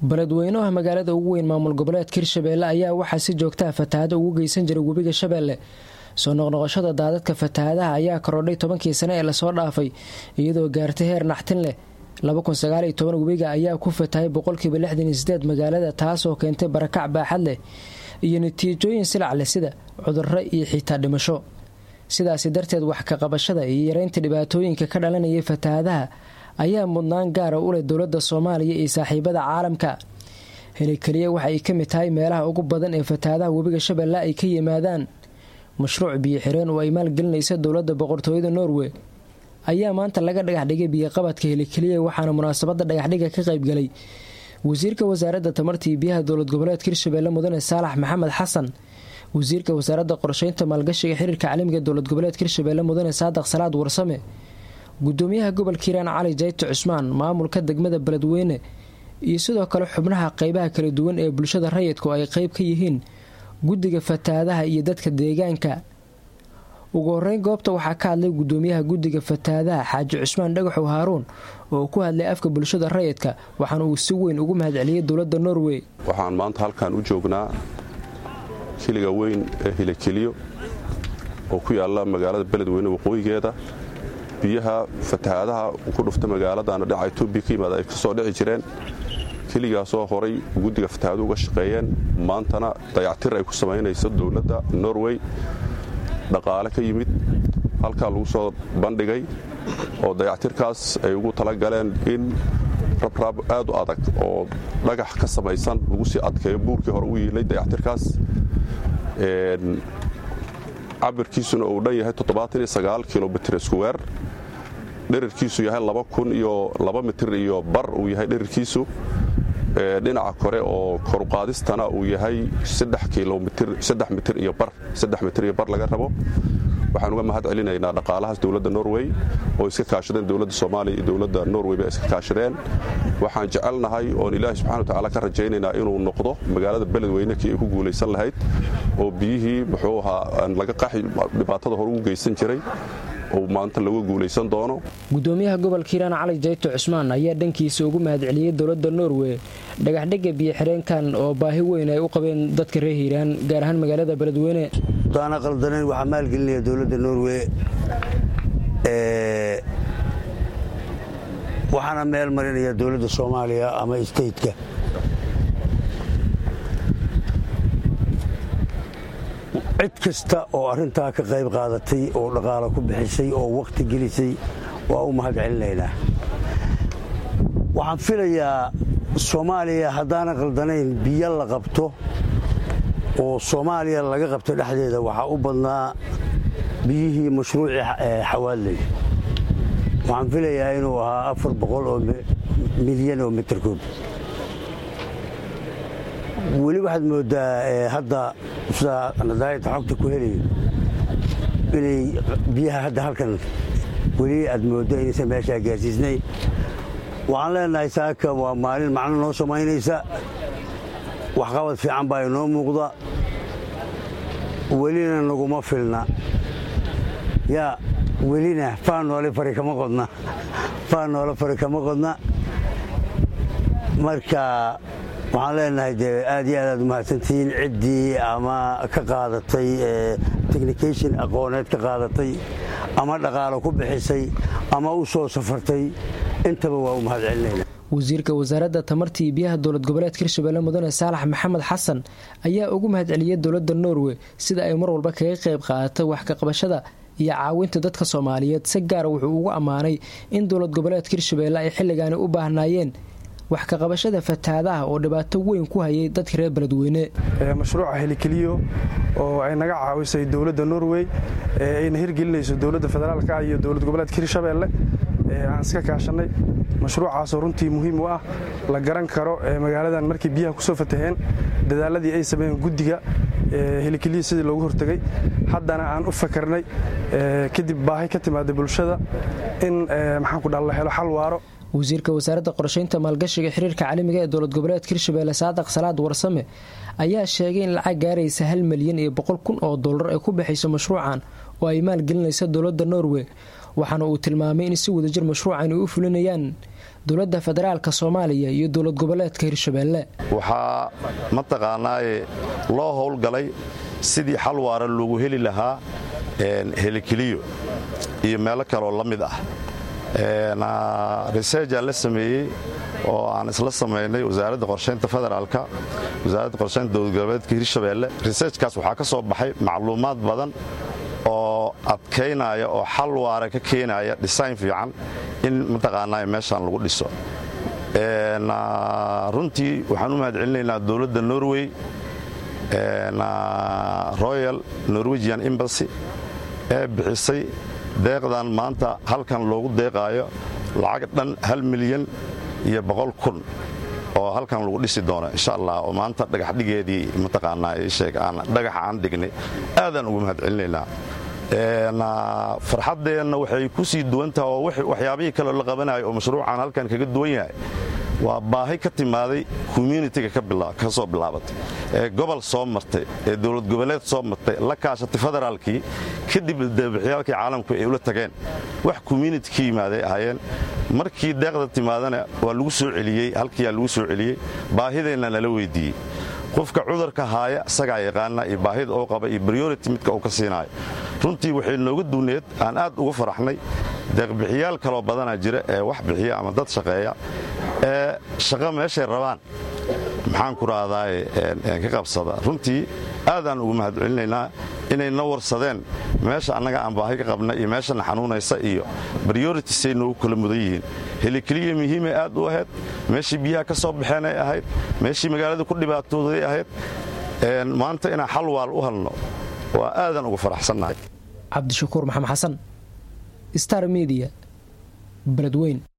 beledweynaha magaalada ugu weyn maamul goboleedka hirshabeelle ayaa waxaa si joogtaha fatahaado ugu geysan jiray webiga shabeelle soo noqnoqoshada daadadka fatahaadaha ayaa korodhay tobankii sane ee lasoo dhaafay iyadoo gaartay heer naxtin leh webiga ayaa ku fatahay boqolkiiba lixdaniyosideed magaalada taasoo keentay barakac baaxad leh iyo natiijooyin silac leh sida cudurro iyo xitaa dhimasho sidaasi darteed wax ka qabashada iyo yareynta dhibaatooyinka ka dhalanayay fatahaadaha ayaa mudnaan gaara u leh dowladda soomaaliya iyo saaxiibada caalamka helikeliya waxa ay ka mid tahay meelaha ugu badan ee fatahaadaha webiga shabeelle ay ka yimaadaan mashruuc biyo xireen oo ay maalgelinaysa dowladda boqortooyada norway ayaa maanta laga dhagaxdhigay biyoqabadka helikeliya waxaana munaasabada dhagaxdhiga ka qaybgalay wasiirka wasaaradda tamarta iyo biyaha dowlad goboleedka hirshabeelle mudane saalax maxamed xasan wasiirka wasaaradda qorsheynta maalgashiga xiriirka caalamiga dowlad goboleedka hirshabeelle mudane saadaq salaad warsame gudoomiyaha gobolka hiiraan cali jayto cusmaan maamulka degmada beledweyne iyo sidoo kale xubnaha qeybaha kala duwan ee bulshada rayidku ay qeyb ka yihiin guddiga fatahaadaha iyo dadka deegaanka ugu horeyn goobta waxaa ka hadlay gudoomiyaha guddiga fatahaadaha xaaji cusmaan dhagaxow haaruun oo ku hadlay afka bulshada rayidka waxaana uu si weyn ugu mahadceliyey dowladda norway waxaan maanta halkan u joognaa kiliga weyn ee hilakeliyo oo ku yaalla magaalada beledweyne waqooyigeeda biyaha fatahaadaha ku dhufta magaaladana dhinaca etoobiya ka yimaada ay kasoo dhici jireen keligaasoo horay guddiga fatahaadu uga shaqeeyeen maantana dayactir ay ku samaynayso dowladda norway dhaqaale ka yimid halkaa lagu soo bandhigay oo dayactirkaas ay ugu talagaleen in rabraab aad u adag oo dhagax ka samaysan lagu sii adkeeyo buurkii hore u yiilay dayactirkaas cabirkiisuna uu dhan yahay kilomiter iskuweer dherarkiisu yahay iyo mitir iyo bar uu yahay dherarkiisu dhinaca kore oo koruqaadistana uu yahay mitir iyo bar laga rabo waxaan uga mahad celinaynaa dhaqaalahaas dowladda norway oo iska kaashadeen dowladda soomaaliya iyo dowladda norway ba iska kaashadeen waxaan jecelnahay oon ilaahi subxana watacaala ka rajaynaynaa inuu noqdo magaalada beledweyne kii ay ku guulaysan lahayd oo biyihii muxuu ahaa laga qaxi dhibaatada hore ugu geysan jiray oo maanta laga guulaysan doono gudoomiyaha gobolka hiiraan cali jayto cusmaan ayaa dhankiisa ugu mahadceliyey dowladda norway dhagaxdhega biyo xireenkan oo baahi weyn ay u qabeen dadka reer hiiraan gaar ahaan magaalada beledweyne daana qaldanayn waxaa maalgelinaya dowladda norway waxaana meel marinaya dowladda soomaaliya ama stateka cid kasta oo arrintaa ka qayb qaadatay oo dhaqaalo ku bixisay oo wakhti gelisay waa u mahad celinaynaa waxaan filayaa soomaaliya haddaana qaldanayn biyo la qabto oo soomaaliya laga qabto dhexdeeda waxaa u badnaa biyihii mashruucii xawaadley waxaan filayaa inuu ahaa afar boqol oo milyan oo mitirkoob weli waxaad mooddaa hadda sidaa nadaayadda xogta ku helayo inay biyaha hadda halkan weli aad mooddo inaysan meeshaa gaarsiisnay waxaan leenahay saaka waa maalin macno noo samaynaysa waxqabad fiican baa inoo muuqda welina naguma filna yaa welina faanoole fari kama qodna faanoole fari kama qodna marka waxaan leenahay dee aad iyo aad aad u mahadsantihiin ciddii ama ka qaadatay technication aqooneed ka qaadatay ama dhaqaalo ku bixisay ama u soo safartay intaba waa u mahad celinayna wasiirka wasaaradda tamarta iyo biyaha dowlad goboleedka hirshabelle mudane saalax maxamed xasan ayaa ugu mahad celiyey dowladda norway sida ay mar walba kaga qayb qaadatay wax ka qabashada iyo caawinta dadka soomaaliyeed si gaara wuxuu ugu ammaanay in dowlad goboleedka hirshabelle ay xilligaani u baahnaayeen wax ka qabashada fatahaadaha oo dhibaato weyn ku hayay dadka reer beledweyne mashruuca helikeliyo oo ay naga caawisay dowladda norway ayna hirgelinayso dowladda federaalka iyo dowlad goboleedka hirshabelle aan iska kaashanay mashruucaasoo runtii muhiim u ah la garan karo magaaladan markii biyaha kusoo fataheen dadaaladii ay sameeyeen guddiga helikeliya sidii loogu hortegay haddana aan u fakarnay kadib baahi ka timaada bulshada in maxaanku dha la helo xal waaro wasiirka wasaaradda qorsheynta maalgashiga xiriirka caalamiga ee dowlad goboleedka hirshabelle saadaq salaad warsame ayaa sheegay in lacag gaaraysa hal milyan iyo boqol kun oo dollar ay ku bixayso mashruucan oo ay maalgelinaysa dowladda norway waxaana uu tilmaamay in si wadajir mashruucan ay u fulinayaan dowladda federaalka soomaaliya iyo dowlad goboleedka hirshabeelle waxaa mataqaanaaye loo howlgalay sidii xal waara loogu heli lahaa helikeliyo iyo meelo kaleoo la mid ah researjaa la sameeyey oo aan isla samaynay wasaaradda qorshaynta federaalka wasaaradda qorshaynta dowlad goboleedka hirshabeelle researchkaas waxaa ka soo baxay macluumaad badan oo adkaynaya oo xal waara ka keenaya design fiican in mataqaanaa meeshaan lagu dhiso runtii waxaan u mahad celinaynaa dowladda norway royal norwegian embassy ee bixisay deeqdan maanta halkan loogu deeqaayo lacag dhan hal milyan iyo boqol kun oo halkan lagu dhisi doono insha allah oo maanta dhagaxdhigeedii mataqaanaa sheeg aan dhagaxa aan dhignay aadaan ugu mahad celinaynaa farxaddeenna waxay ku sii duwantaha oo waxyaabihii kaleo la qabanayo oo mashruucan halkan kaga duwan yahay waa baahi ka timaaday communitiga ka soo bilaabatay ee gobol soo martay ee dowlad goboleed soo martay la kaashatay federaalkii kadib dabaxyaalkii caalamku ay ula tageen wax community ka yimaaday ahaayeen markii deeqda timaadana waa lagu soo celiyey halkiyaa lagu soo celiyey baahideenna nala weydiiyey qofka cudurka haaya isagaa yaqaana iyo baahida oo qaba iyo briority midka uu ka siinaayo runtii waxay nooga duwneed aan aad uga faraxnay deeqbixiyaal kaloo badanaa jira ee wax bixiya ama dad shaqeeya ee shaqo meeshay rabaan maxaan ku rahdaay ka qabsada runtii aadaan ugu mahad celinaynaa inay na warsadeen meesha annaga aan baahi ka qabna iyo meeshana xanuunaysa iyo brioritisay noogu kala mudan yihiin helikeliya muhiimay aad u ahayd meeshii biyaha ka soo baxeenay ahayd meeshii magaalada ku dhibaatooday ahayd maanta inaan xal waal u halno waa aadaan ugu faraxsannahay cabdishakuur maxamed xasan star media beledweyn